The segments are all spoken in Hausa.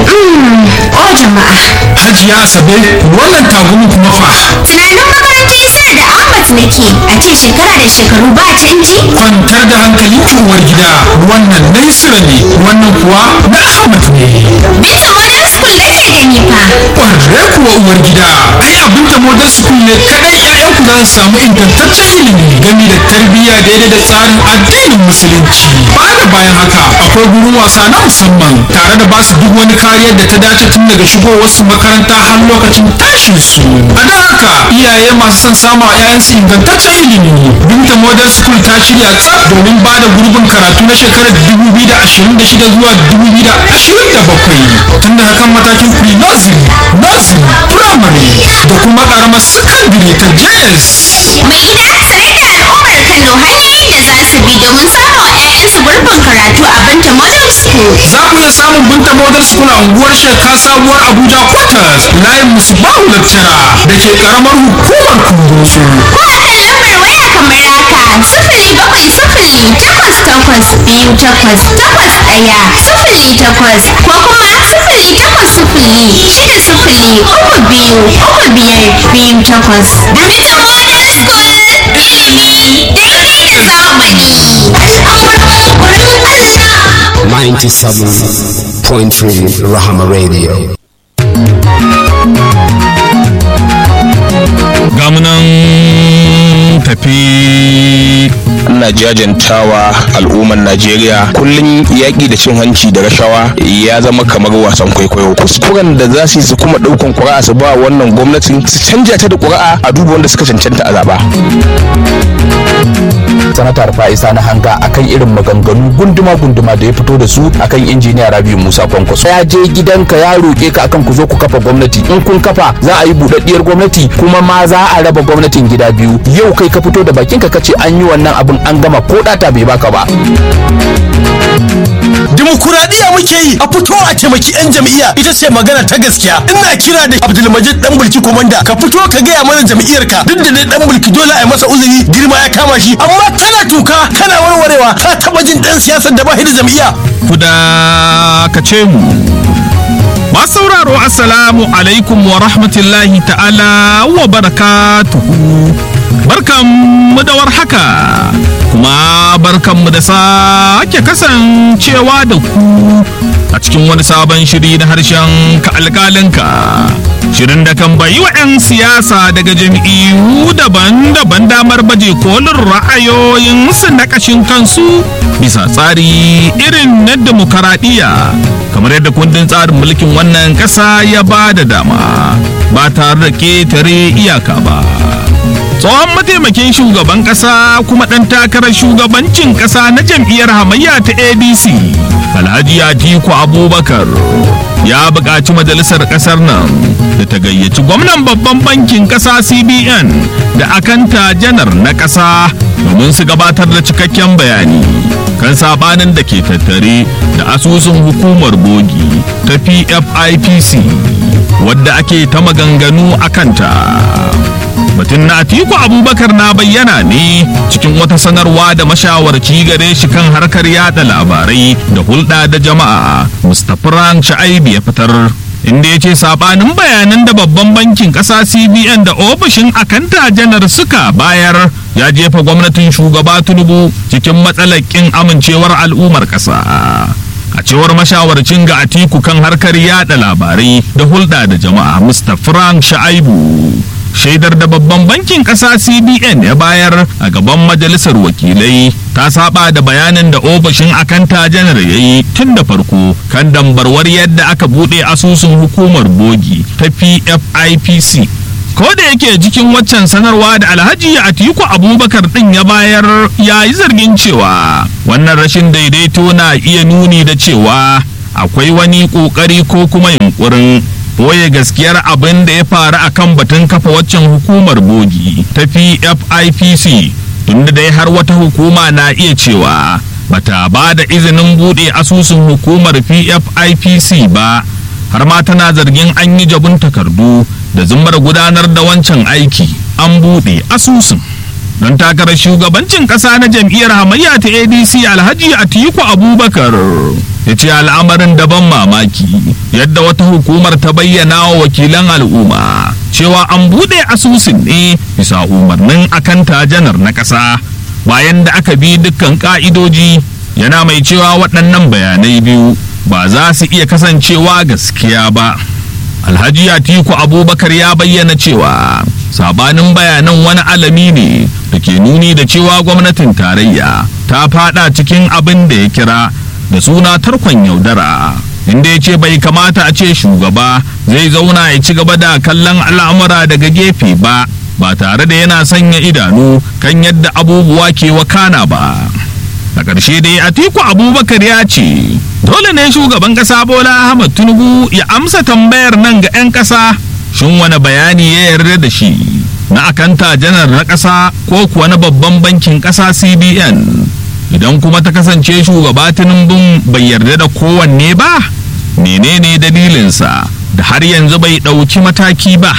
O jama'a. Hajiya Asabe wannan tagumin kuma fa. Tunanin makarantar Isar da Ahmad nake a ce shekara da shekaru ba canji? Kwantar da hankalin ki uwar gida wannan na Isra ne wannan kuwa na Ahmad ne. Binta Modern School nake gani fa. Ƙwarre kuwa uwar gida ai abin da Modern School ne kaɗai 'ya'yanku za su samu ingantaccen ilimi game da tarbiyya daidai da tsarin addinin musulunci. Baya da bayan haka akwai gurin wasa na musamman tare da basu duk wani kariyar da ta dace tun daga shigowar su makaranta har lokacin tashin su. A don haka iyaye masu son samu a 'ya'yansu ingantaccen ilimi. Binta Modern School ta shirya tsaf domin ba da gurbin karatu na shekarar 2026 zuwa 2027 tun daga kan matakin pre-nursery, nursery, primary da kuma karamar secondary ta JS. Mai gida sanar da al'ummar Kano hanyoyin da za su bi domin samun wa 'ya'yansu gurbin karatu a Binta Modern School. Za ku iya samun Binta Model School a unguwar Sheka Sabuwar Abuja Quarters layin Musbahu Lecturer da ke karamar hukumar Kundoso. Ko a kan lambar waya kamar haka sifili bakwai sifili takwas takwas biyu takwas takwas ɗaya sifili takwas ko kuma sifili takwas sifili shida sifili uku biyu uku biyar biyu takwas. Binta Modern School ilimi daidai da zamani. Al'amuran wurin Allah. 97.3 Rahama Radio. gamunan tafi ina jajantawa al'ummar najeriya kullum yaƙi da cin hanci da rashawa ya zama kamar wasan kwaikwayo kuskuren da za su yi su kuma ɗaukan ƙuri'a su ba wannan gwamnatin su canja ta da ƙuri'a a duba wanda suka cancanta a zaɓa sanatar fa'isa na hanga akan irin maganganu gunduma-gunduma da ya fito da su akan injiniya rabi musa kwankwaso ya je gidanka ya roƙe ka akan ku zo ku kafa gwamnati in kun kafa za a yi buɗaɗɗiyar gwamnati kuma ma za a raba gwamnatin gida biyu yau kai ka fito da bakinka ka ce an yi wannan abin an gama ko ɗata bai baka ba Dimokuraɗiyya muke yi a fito a taimaki 'yan jam'iyya ita ce magana ta gaskiya. Ina kira da Abdulmajid dan bulki komanda ka fito ka gaya mana jam'iyyarka duk da dai dan bulki dole a yi masa uzuri girma ya kama shi amma kana tuka kana warwarewa ka taba jin dan siyasar da ba shi da jam'iyya. kuda ka ce mu masu sauraro assalamu alaikum wa rahmatullahi ta'ala wa barakatuhu barkanmu da warhaka kuma barkanmu da sake kasancewa da ku a cikin wani sabon shiri na harshen ka alkalinka shirin da kan bayi wa 'yan siyasa daga jam'iyyu daban-daban damar baje kolin ra'ayoyinsu na kashin kansu bisa tsari irin na demokaradiyya kamar yadda kundin tsarin mulkin wannan ƙasa ya ba da dama ba tare da ƙetare iyaka ba tsohon mataimakin shugaban ƙasa kuma ɗan takarar shugabancin ƙasa na jam'iyyar hamayya ta adc alhaji atiku abubakar ya buƙaci majalisar ƙasar nan da ta gayyaci gwamnan babban bankin ƙasa cbn da akanta janar na ƙasa domin su gabatar da cikakken bayani kan sabanin da ke tattare da asusun hukumar bogi ta pfipc wadda ake ta maganganu a kanta batun na atiku abubakar na bayyana ne cikin wata sanarwa da mashawarci gare shi kan harkar yada labarai da hulɗa da jama'a mustapha ran sha'aibi ya fitar inda ya ce sabanin bayanan da babban bankin ƙasa cbn da ofishin akanta janar suka bayar ya jefa gwamnatin shugaba tinubu cikin matsalar ƙin amincewar al'ummar ƙasa a cewar mashawarcin ga atiku kan harkar yada labarai da hulɗa da jama'a mustapha frank sha'aibu shaidar da babban bankin ƙasa cbn ya bayar a gaban majalisar wakilai ta saba da bayanin da ofishin akanta janar ya yi tun da farko kan dambarwar yadda aka buɗe asusun hukumar bogi ta pfipc ko da yake jikin waccan sanarwa da alhaji atiku abubakar din ya bayar ya yi zargin cewa wannan rashin daidaito na iya nuni da cewa akwai wani ƙoƙari ko kuma yunkurin boye gaskiyar abin da ya faru a kan batun kafa waccan hukumar bogi ta pfipc tunda dai har wata hukuma na iya cewa bata ba da izinin buɗe asusun hukumar pfipc ba har ma tana zargin an yi jabun takardu da zumar gudanar da wancan aiki an buɗe asusun don takarar shugabancin ƙasa na jam'iyyar hamayya ta adc alhaji atiku abubakar ya ce al'amarin daban mamaki yadda wata hukumar ta bayyana wa wakilan al'umma cewa an buɗe asusun ne bisa umarnin akanta janar na ƙasa bayan da aka bi dukkan ƙa'idoji yana mai cewa waɗannan bayanai biyu ba za su iya kasancewa gaskiya ba alhaji atiku abubakar ya bayyana cewa sabanin bayanan wani alami ne da ke nuni da cewa gwamnatin tarayya ta fada cikin abin da ya kira da suna tarkon yaudara inda ya ce bai kamata a ce shugaba zai zauna ya ci gaba da kallon al'amura daga gefe ba ba tare da yana sanya idanu kan yadda abubuwa ke wakana ba a ƙarshe dai atiku abubakar ya ce dole ne shugaban ƙasa bola ahmad tinubu ya amsa tambayar nan ga 'yan ƙasa shin wani bayani ya yarda da shi na akanta janar na ƙasa ko kuwa na babban bankin ƙasa cbn idan kuma ta kasance shugaba tinubun bai yarda da kowanne ba menene dalilinsa da har yanzu bai ɗauki mataki ba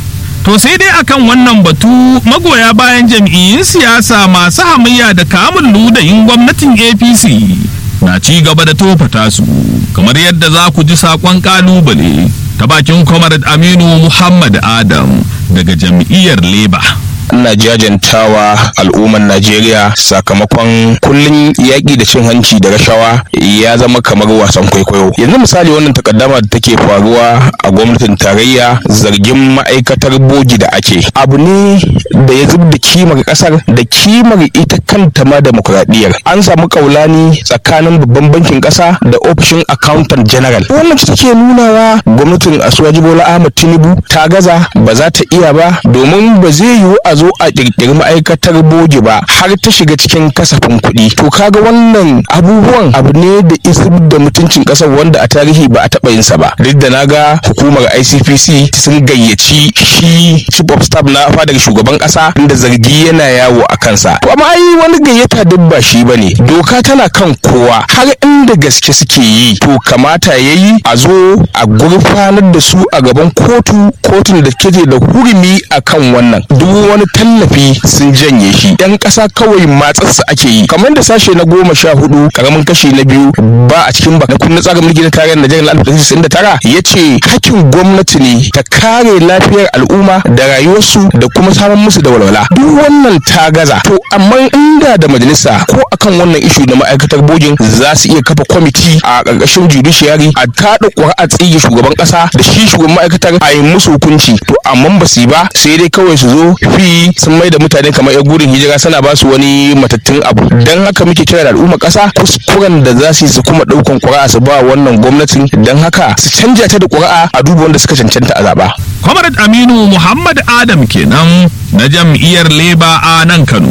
to sai dai akan wannan batu magoya bayan jam'iyyun siyasa masu hamayya da kamun ludayin gwamnatin apc na ci gaba da tofata su kamar yadda za ku ji saƙon ƙalubale ta bakin comrade aminu muhammad adam daga jam'iyyar labour ina jajantawa al'ummar najeriya sakamakon kullun yaƙi da cin hanci da rashawa ya zama kamar wasan kwaikwayo yanzu misali wannan takaddama da take faruwa a gwamnatin tarayya zargin ma'aikatar bogi da ake abu ne da ya zub da kimar ƙasar da kimar ita kanta ma demokuraɗiyyar an samu kaulani tsakanin babban bankin ƙasa da ofishin accountant general wannan ta take nunawa gwamnatin asuwaji bola ahmad tinubu ta gaza ba za ta iya ba domin ba zai yiwu a zo a kirkiri ma'aikatar bogi ba har ta shiga cikin kasafin kuɗi to kaga wannan abubuwan abu ne da isar da mutuncin ƙasar wanda a tarihi ba a taɓa yin sa ba duk da naga hukumar ICPC sun gayyaci shi chief of staff na fadar shugaban ƙasa inda zargi yana yawo a kansa to amma ai wani gayyata duk ba shi bane doka tana kan kowa har inda gaske suke yi to kamata yayi a zo a gurfanar da su a gaban kotu kotun da ke da hurumi akan wannan duk wani tallafi sun janye shi yan ƙasa kawai matsarsa ake yi kamar da sashe na goma sha hudu karamin kashi na biyu ba a cikin ba na kundin tsarin mulki na tarayyar najeriya na alif da tara ya ce hakkin gwamnati ne ta kare lafiyar al'umma da rayuwarsu da kuma samun musu da walwala duk wannan ta gaza to amma inda da majalisa ko akan wannan ishu na ma'aikatar bogin za su iya kafa kwamiti a ƙarƙashin judiciary a kaɗa ƙuri'a tsige shugaban ƙasa da shi shugaban ma'aikatar a yi musu hukunci to amma ba su yi ba sai dai kawai su zo fi sun mai da mutane kamar yan gudun hijira suna ba su wani matattun abu don haka muke kira da al'umma ƙasa kuskuren da za su yi su kuma ɗaukan ƙuri'a su ba wannan gwamnatin don haka su canja ta da ƙuri'a a duba wanda suka cancanta a zaɓa. comrade aminu muhammad adam kenan na jam'iyyar leba a nan kano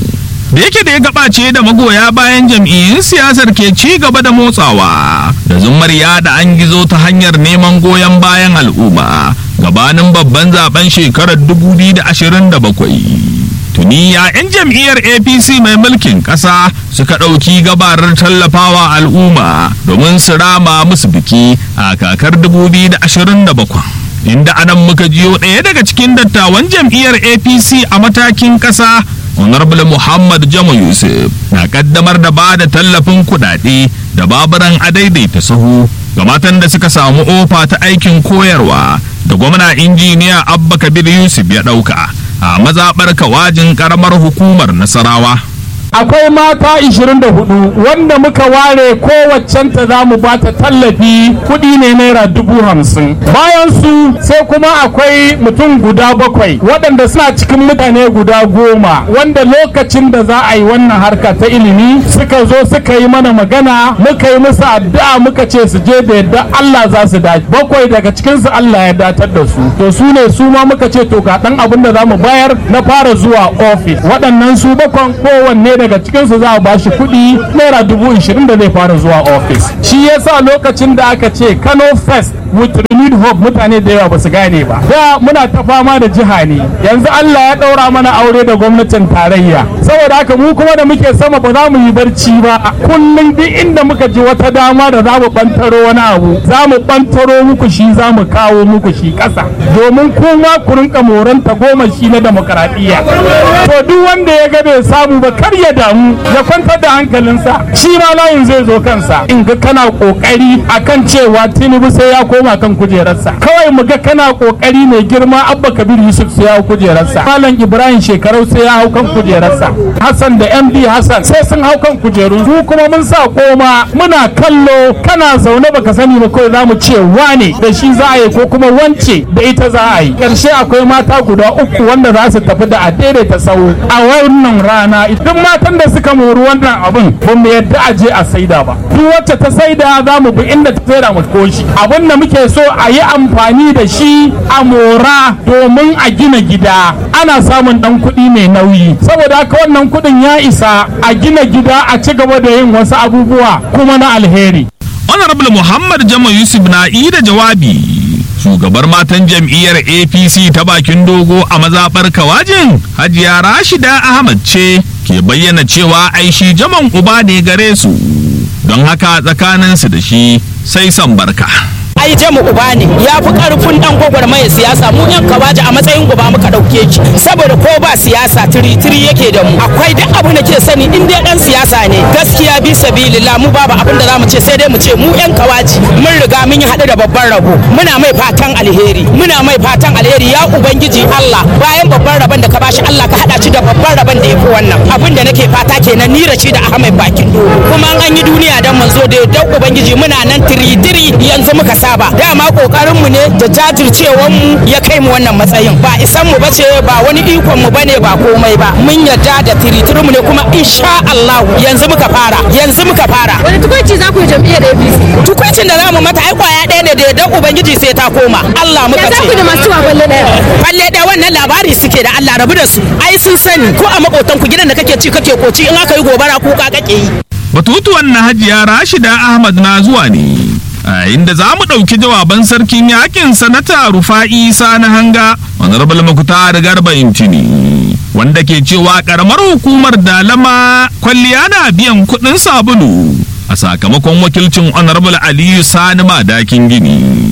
da yake da ya gabace da magoya bayan jam'iyyun siyasar ke ci gaba da motsawa da zumar yada an gizo ta hanyar neman goyon bayan al'umma gabanin babban zaben shekarar 2027 tuni ya 'yan jam'iyyar apc mai mulkin ƙasa suka ɗauki gabarar tallafawa al'umma domin su rama musu biki a kakar 2027 inda anan muka jiyo ɗaya daga cikin dattawan jam'iyyar apc a matakin ƙasa honorable muhammad jama yusuf na kaddamar da ba da tallafin kuɗaɗe da baburan adaidaita sahu ga matan da suka samu ofa ta aikin koyarwa da gwamna injiniya abba kabir yusuf ya ɗauka a mazaɓar kawajin ƙaramar hukumar nasarawa akwai mata 24 wanda muka ware kowaccenta za mu ba ta tallafi kuɗi ne naira dubu hamsin bayan su sai kuma akwai mutum guda bakwai waɗanda suna cikin mutane guda goma wanda lokacin da za a yi wannan harka ta ilimi suka zo suka yi mana magana muka yi musu addu'a muka ce su je da yadda Allah za su dace bakwai daga cikinsu Allah ya datar da su to su ne su ma muka ce to ga ɗan abin da za mu bayar na fara zuwa ofis waɗannan su bakwan kowanne daga cikinsu za a bashi kuɗi naira dubu ishirin da zai fara zuwa ofis shi yasa lokacin da aka ce kano fest with renewed hope mutane da yawa ba su gane ba da muna ta fama da jiha ne yanzu Allah ya daura mana aure da gwamnatin tarayya saboda haka mu kuma da muke sama ba za mu yi barci ba kullum duk inda muka ji wata dama da za mu bantaro wani abu za mu bantaro muku shi za mu kawo muku shi ƙasa domin kuma ku rinka moranta goma shi na demokaradiyya to duk wanda ya ga bai samu ba kar ya damu ya kwantar da hankalinsa shi ma layin zai zo kansa in ga kana kokari akan cewa tinubu sai ya koma kan kujerarsa kawai mu ga kana kokari mai girma abba kabir yusuf sai ya hau kujerarsa malam ibrahim shekarau sai ya hau kan kujerarsa hassan da md hassan sai sun hau kan kujeru su kuma mun sa koma muna kallo kana zaune baka sani ba kawai za mu ce wane da shi za a yi ko kuma wance da ita za a yi ƙarshe akwai mata guda uku wanda za su tafi da a daidaita sau a wannan rana duk matan da suka mori wannan abin ba mu yadda a je a saida ba duk wacce ta saida za mu bi inda ta saida mu koshi abin da muke so a yi amfani da shi a mora domin a gina gida ana samun dan kuɗi mai nauyi saboda haka wannan kuɗin ya isa a gina gida a ci gaba da yin wasu abubuwa kuma na alheri honorable muhammad jama yusuf na yi da jawabi shugabar matan jam'iyyar apc ta bakin dogo a mazaɓar kawajin hajiya rashida ahmad ce ke bayyana cewa ai shi jaman uba ne gare su don haka tsakaninsu da shi sai son barka ai je mu uba ne ya fi karfin dan gwagwarmaya siyasa mu yan kawaji a matsayin uba muka dauke shi saboda ko ba siyasa tiri tiri yake da mu akwai duk abu da ke sani in dai dan siyasa ne gaskiya bi sabilillah mu babu abin da zamu ce sai dai mu ce mu yan kawaji mun riga mun yi hadu da babban rabo muna mai fatan alheri muna mai fatan alheri ya ubangiji Allah bayan babban rabon da ka bashi Allah ka hada shi da babban rabon da yafi wannan abin da nake fata kenan ni rashi da Ahmed bakin dogo kuma an yi duniya dan manzo da dan ubangiji muna nan tiri tiri yanzu muka sa saba dama kokarin mu ne da jajircewan mu ya kai mu wannan matsayin ba isan mu bace ba wani ikon mu bane ba komai ba mun yarda da tiritirin mu ne kuma insha Allah yanzu muka fara yanzu muka fara wani tukunci za ku yi jam'iyyar APC tukuncin da zamu mata ai kwaya ɗaya ne da yardan ubangiji sai ta koma Allah muka ce za ku da masu wa balle ɗaya balle ɗaya wannan labari suke da Allah rabu da su ai sun sani ko a makotan ku gidan da kake ci kake koci in aka yi gobara kuka kake yi batutuwan na hajiya rashida ahmad na zuwa ne a inda za mu ɗauki jawaban sarkin yakin sanata rufa'i isa na hanga honorable makuta da garba intini wanda ke cewa karamar hukumar dalama kwalliya na biyan kuɗin sabulu a sakamakon wakilcin honorable aliyu sani madakin gini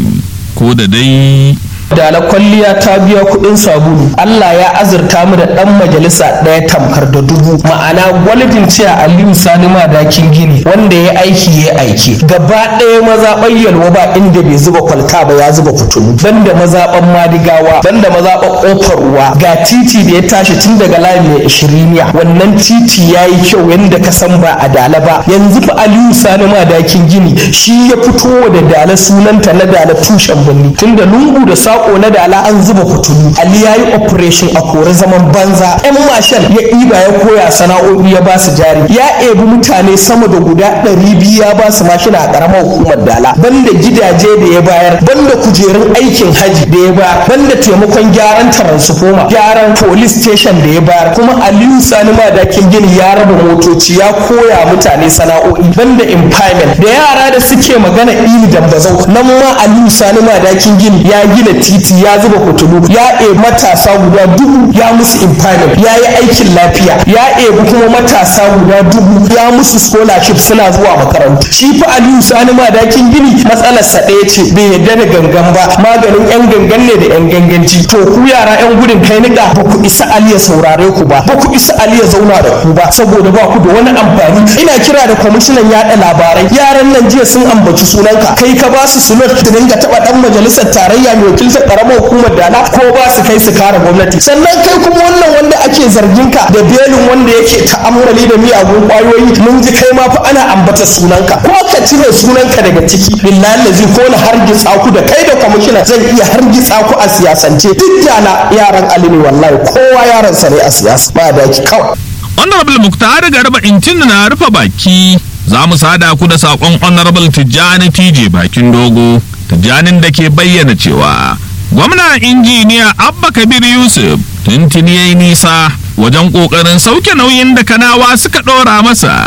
ko da dai dala kwalliya ta biya kuɗin sabulu Allah ya azurta mu da ɗan majalisa ɗaya tamkar da dubu ma'ana gwalibin ciya Aliyu Sani Madakin Gini wanda ya aiki ya aiki gaba ɗaya mazaɓar yalwa ba inda bai zuba kwalta ba ya zuba fitulu banda mazaɓar madigawa banda mazaɓar ƙofar ruwa ga titi da ya tashi tun daga layi mai ishiriniya wannan titi ya yi kyau yadda ka san ba a dala ba yanzu fa Aliyu Sani Madakin Gini shi ya fito da dala sunanta na dala tushen birni tunda lungu da sa sako na dala an zuba fitulu ali ya yi operation a kore zaman banza yan mashal ya ɗiba ya koya sana'o'i ya ba su jari ya ebi mutane sama da guda ɗari biyu ya ba su mashina a ƙaramar hukumar dala banda gidaje da ya bayar banda kujerun aikin haji da ya bayar banda taimakon gyaran taransifoma gyaran police station da ya bayar kuma aliyu sani madakin gini ya raba motoci ya koya mutane sana'o'i banda empowerment da yara da suke magana ili dambazau nan ma aliyu sani madakin gini ya gina titi ya zuba fitilu ya ebi matasa guda dubu ya musu impairment ya yi aikin lafiya ya ebi kuma matasa guda dubu ya musu scholarship suna zuwa makarantu shi fa aliyu sani madakin gini matsalarsa ɗaya ce bai yarda da gangan ba maganin yan gangan ne da yan ganganci to ku yara yan gudun kai niƙa ba ku isa ali ya saurare ku ba ba ku isa ali ya zauna da ku ba saboda ba ku da wani amfani ina kira da kwamishinan yaɗa labarai yaran nan jiya sun ambaci sunanka kai ka ba su sunan da dinga taɓa ɗan majalisar tarayya mai wakiltar karamar hukumar dala ko ba su kai su kare gwamnati sannan kai kuma wannan wanda ake zargin ka da belin wanda yake ta'ammali da miyagun kwayoyi mun ji kai ma fa ana ambata sunanka ko ka cire sunanka daga ciki billahi lazi ko na hargitsa ku da kai da kwamishina zan iya hargitsa ku a siyasance duk dala yaran alini wallahi kowa yaran sa ne a siyasa ba da ki kawai honorable muktar garba intin na rufe baki za mu sada ku da saƙon honorable tijjani tije bakin dogo tijjanin da ke bayyana cewa gwamna injiniya abba kabir yusuf tuntuni ya yi nisa wajen ƙoƙarin sauke nauyin da kanawa suka ɗora masa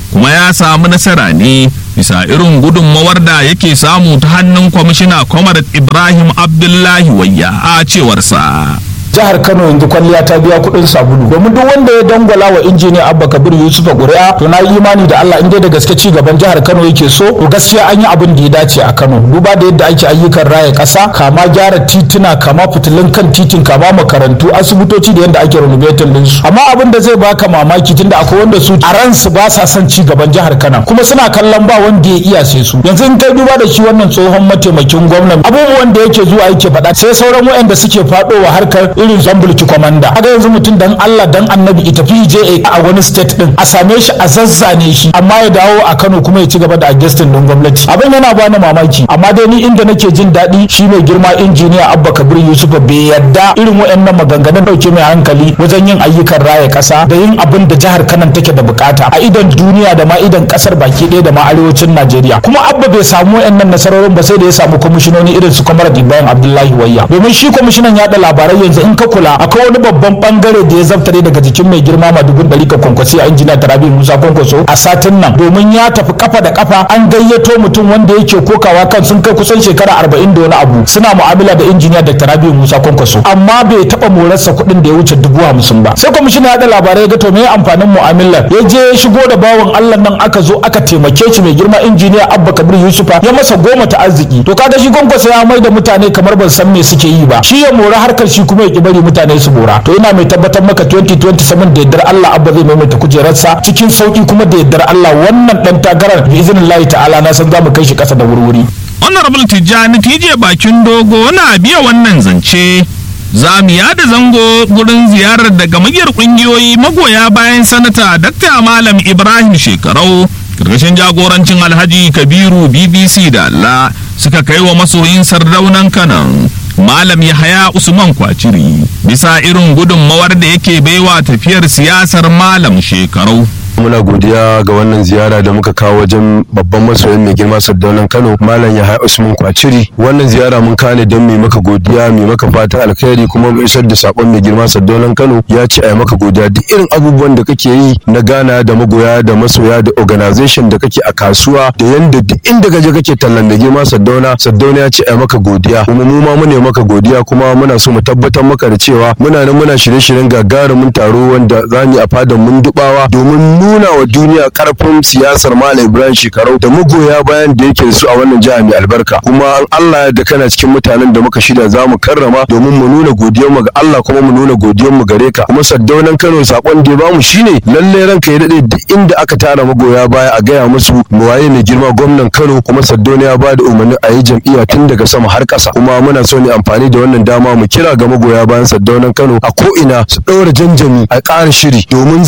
kuma ya samu nasara ne bisa irin gudunmawar da yake samu ta hannun kwamishina kwamar ibrahim abdullahi wayya a cewarsa jihar kano yanzu kwalliya ta biya kuɗin sabulu domin duk wanda ya dangwala wa injiniya abba kabir yusuf a ƙuri'a to na yi imani da allah inda da gaske ci gaban jihar kano yake so to gaskiya an yi abin da ya dace a kano duba da yadda ake ayyukan raya ƙasa kama gyara tituna kama fitilun kan titin kama makarantu asibitoci da yadda ake renovating din su amma abin da zai baka mamaki tunda akwai wanda su a ransu ba sa son ci gaban jihar kano kuma suna kallon ba wanda ya iya sai su yanzu in kai duba da shi wannan tsohon mataimakin gwamnan abubuwan da yake zuwa yake faɗa sai sauran waɗanda suke faɗowa harkar irin zambulki komanda kaga yanzu mutum dan Allah dan annabi ita fi je a wani state din a same shi a zazzane shi amma ya dawo a Kano kuma ya ci gaba da adjusting din gwamnati abin yana bani mamaki amma dai ni inda nake jin daɗi shi mai girma injiniya Abba Kabir Yusuf bai yadda irin waɗannan maganganun dauke mai hankali wajen yin ayyukan raya ƙasa da yin abin da jihar Kano take da bukata a idan duniya da ma idan kasar baki ɗaya da ma arewacin Najeriya kuma Abba bai samu waɗannan nasarorin ba sai da ya samu kwamishinoni irin su Kamar Ibrahim Abdullahi Wayya domin shi kwamishinan yaɗa labarai yanzu in ka kula akwai wani babban bangare da ya zaftare daga jikin mai girma madugun ɗari ka kwankwasi a injina tarabi musa kwankwaso a satin nan domin ya tafi kafa da kafa an gayyato mutum wanda yake kokawa kan sun kai kusan shekara arba'in da wani abu suna mu'amala da injiniya da tarabi musa kwankwaso amma bai taɓa morarsa kuɗin da ya wuce dubu hamsin ba sai kwamishina yaɗa labarai ga to me amfanin mu'amalar ya je ya shigo da bawan allah nan aka zo aka taimake shi mai girma injiniya abba kabir yusufa ya masa goma ta arziki to kaga shi kwankwaso ya mai da mutane kamar ban san me suke yi ba shi ya mora harkar shi kuma ya ki bari mutane su bora to ina mai tabbatar maka 2027 da yardar Allah abba zai maimaita kujerarsa cikin sauki kuma da yardar Allah wannan dan takarar bi iznillahi ta'ala na san zamu kai shi kasa da wurwuri honorable tijjani tije bakin dogo na biya wannan zance za mu yada zango gurin ziyarar da gamayyar kungiyoyi magoya bayan sanata dr malam ibrahim shekarau karkashin jagorancin alhaji kabiru bbc da allah suka kai wa masoyin sardaunan kanan malam yahaya usman kwaciri bisa irin gudunmawar da yake baiwa tafiyar siyasar malam shekarau muna godiya ga wannan ziyara da muka kawo wajen babban masoyin mai girma sardaunan kano malam yahaya usman kwaciri wannan ziyara mun kane don mai maka godiya mai maka fatan alkhairi kuma mu isar da sakon mai girma sardaunan kano ya ce a maka godiya duk irin abubuwan da kake yi na gana da magoya da masoya da organization da kake a kasuwa da yanda duk inda gaje kake tallan mai girma sardauna sardauna ya ce a maka godiya kuma mu ma mune maka godiya kuma muna so mu tabbatar maka da cewa muna nan muna shirye-shiryen gagarumin taro wanda za mu yi a fadan mun dubawa domin nuna wa duniya karfin siyasar Malam Ibrahim Shekarau da magoya bayan da yake da su a wannan jiha mai albarka kuma an Allah da kana cikin mutanen da muka shirya za mu karrama domin mu nuna godiyar mu ga Allah kuma mu nuna godiyar mu gare ka kuma saddaunan Kano sakon da ya bamu shine lalle ranka ya dade duk inda aka tara magoya baya a gaya musu mu waye mai girma gwamnan Kano kuma saddauna ya bada umarni a yi jam'iyya tun daga sama har ƙasa kuma muna so ne amfani da wannan dama mu kira ga magoya bayan saddaunan Kano a ko ina su ɗaura janjami a ƙara shiri domin